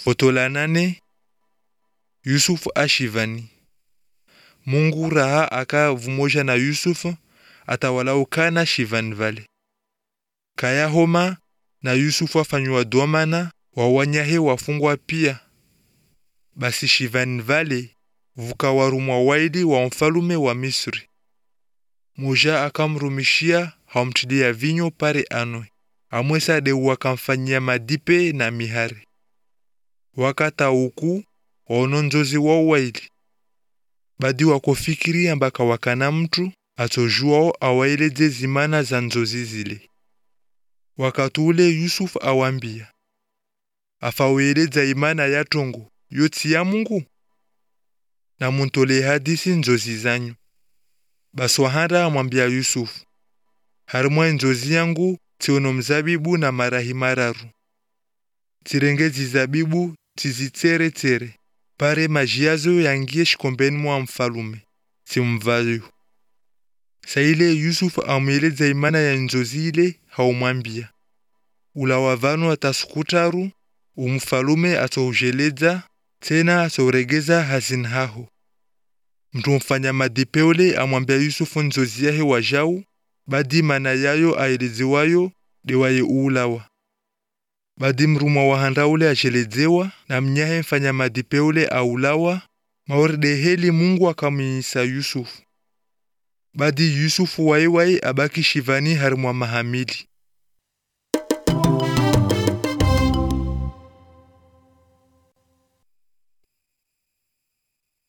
Foto la nane Yusufu ashivani. Mungu raha aka vumoja na Yusufu atawalao kana shivani vale kaya homa na Yusufu afanywa domana wawanyahe wafungwa pia. Basi shivani vale vukawarumwa waidi wa mfalume wa Misri. Moja akamrumishia hamtilia vinyo pare anwe amwesa de wakamfanyia madipe na mihari wakata uku waononzozi wao waili badi wakofikiria mbaka wakana mtu atojuao awaeleze zimana za nzozi zile wakati ule Yusufu awambia afaweleza imana ya tongo yoti ya Mungu na muntole hadisi nzozi zanyu basi wahanda amwambia Yusufu harimwa nzozi yangu tiono mzabibu na marahi mararu tirenge zizabibu tizitere tere pare majiazo yangie shikombeni mwa mfalume simvayo saile Yusufu amweleza imana ya nzozi ile haumwambia ula wavanu atasukutaru umfalume atoujeleza tena atouregeza hazini haho mtu mfanya madipeole amwambia Yusufu nzozi yahe wajau badi mana yayo aelezewayo dewaye uulawa badi mrumwa wahanda ule ajelezewa na mnyahe mfanya madipe ule aulawa maordeheli Mungu akamwisa Yusufu badi Yusufu waiwai abaki shivani harimwa mahamili